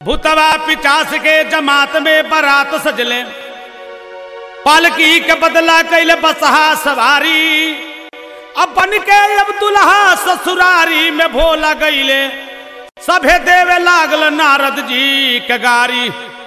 भूतवा पिचास के जमात में बारात सजले पालकी के बदला कैले बसहा सवारी अब बन के अब दुल्हा ससुरारी में भोला गईले सभे देवे लागल नारद जी के गारी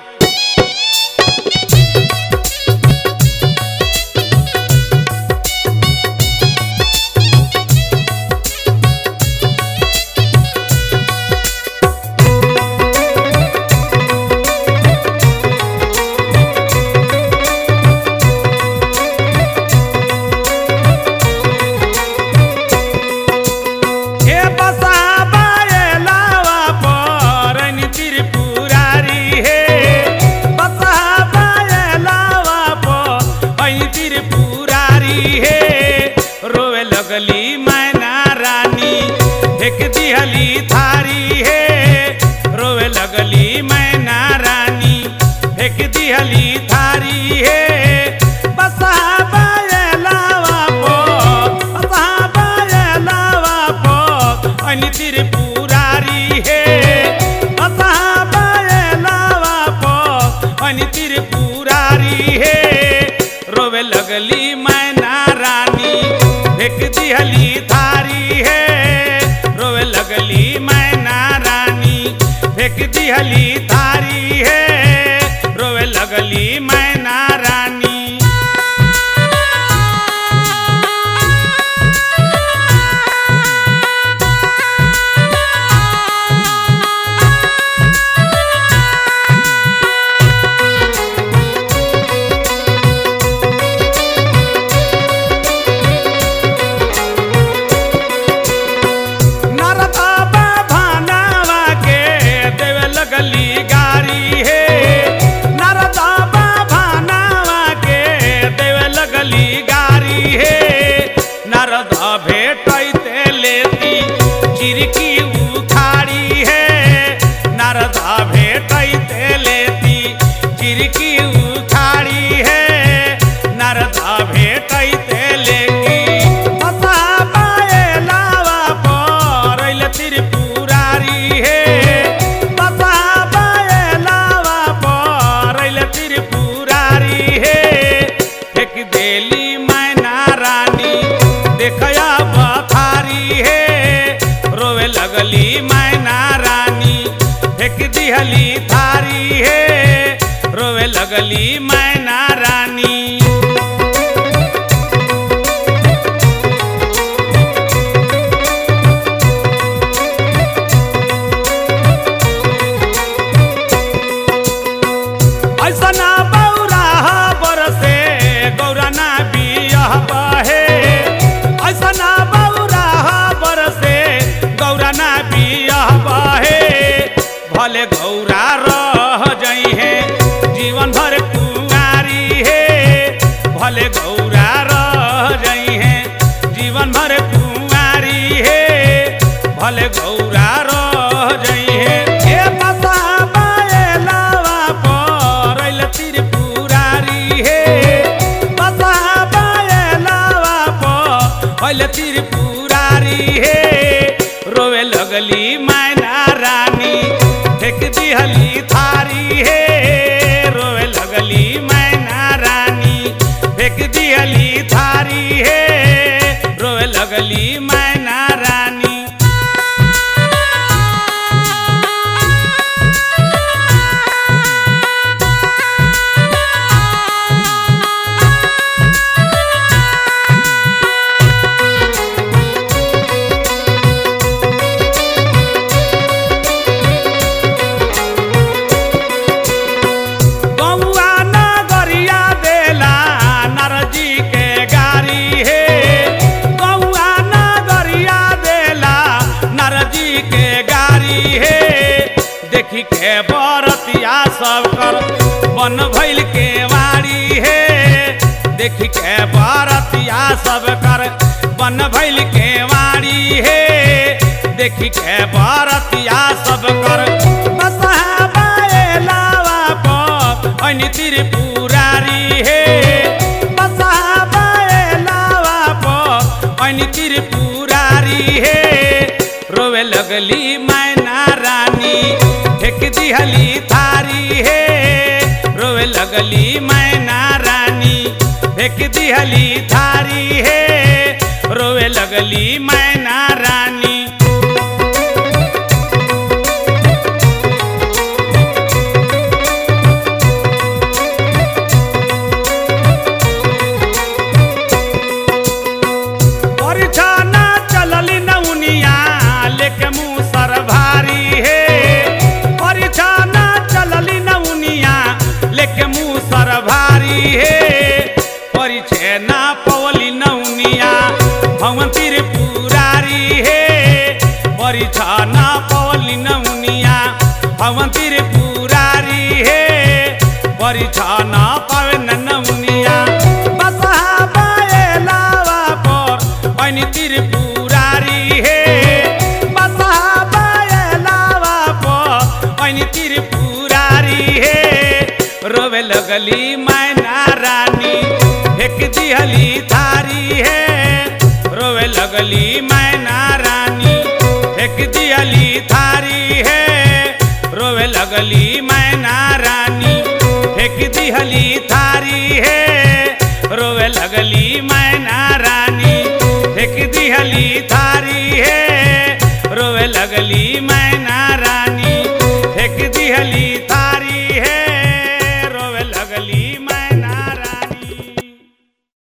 हे बसा बायलावा परनि त्रिपुरारी हे बसा बायलावा परनि त्रिपुरारी हे रोवे लगली मैना रानी फेंक दिहली थारी हे रोवे लगली मैना रानी फेंक दिहली थारी हे बसा बायलावा पर बसा बायलावा पर अनि त्रिपुरारी हे बसा बायलावा पर अनि त्रिपुरारी हे रोवे लगली मैना रानी फेंक दिहली थारी हे रोवे लगली मैना रानी फेंक दिहली थारी हे रोवे लगली मैना रानी नरदा भानावा के देवे लगली गारी हे नरदा भानावा के देवे लगली गारी हे नरदा भेटैते लेती चिरकी उखाड़ी हे नरदा भेटैते लेती चिरकी उखाड़ी हे नरदा भेटैते लेती बसा बायलावा परैल त्रिपुरारी हे बसा बायलावा परैल त्रिपुरारी हे फेंक देली मैना रानी देखया बथारी हे रोवे लगली मैना रानी फेंक दिहली थारी हे रोवे लगली मैना रानी ऐसना बौरा बरसे गौराना बियह बहे ऐसना बौरा बरसे गौराना बियह बहे भले गौरा रह जई है जीवन भर कुंवारी हे भले गौरा रह जई है जीवन भर कुंवारी हे भले गौरा रह जई है हे बसा बायलावा परैल त्रिपुरारी हे बसा बायलावा परैल त्रिपुरारी हे रोवे लगली मैना रानी फेंक दिहली थारी हे रोवे लगली मैना रानी फेंक दिहली थारी हे रोवे लगली मैना रानी गौआ नगरिया देला नरजी के गारी हे गौआ नगरिया देला नरजी के गारी हे देखी के बरतिया सब कर बन भइल के वारी हे देखी के बरतिया सब कर बन भइल के वारी हे देखी के बरतिया सब कर बसहा बायलावा पर अनि त्रिपुरारी हे बसहा बायलावा पर अनि त्रिपुरारी हे रोवे लगली मैना रानी फेंक दिहली थारी हे रोवे लगली मैना रानी फेंक दिहली थारी हे रोवे लगली मैना रानी परिछाना चलली नौनिया लेके मुँह सर भारी हे परिछाना चलली नौनिया लेके मुँह सर भारी हे परिछे ना पवली नौनिया भवन तिर पुरारी हे परिछाना पवली नौनिया भवन तिर पुरारी हे परिछाना पावे न नौनिया बसहा बाएलावा पर ऐनी त्रिपुरारी हे बसहा बाएलावा पर ऐनी त्रिपुरारी हे रोवे लगली मैना रानी फेंक दिहली थारी हे रोवे लगली मैना रानी फेंक दिहली थारी हे रोवे लगली मैना रानी फेंक दिहली थारी हे रोवे लगली मैना रानी फेंक दिहली थारी हे रोवे लगली मैना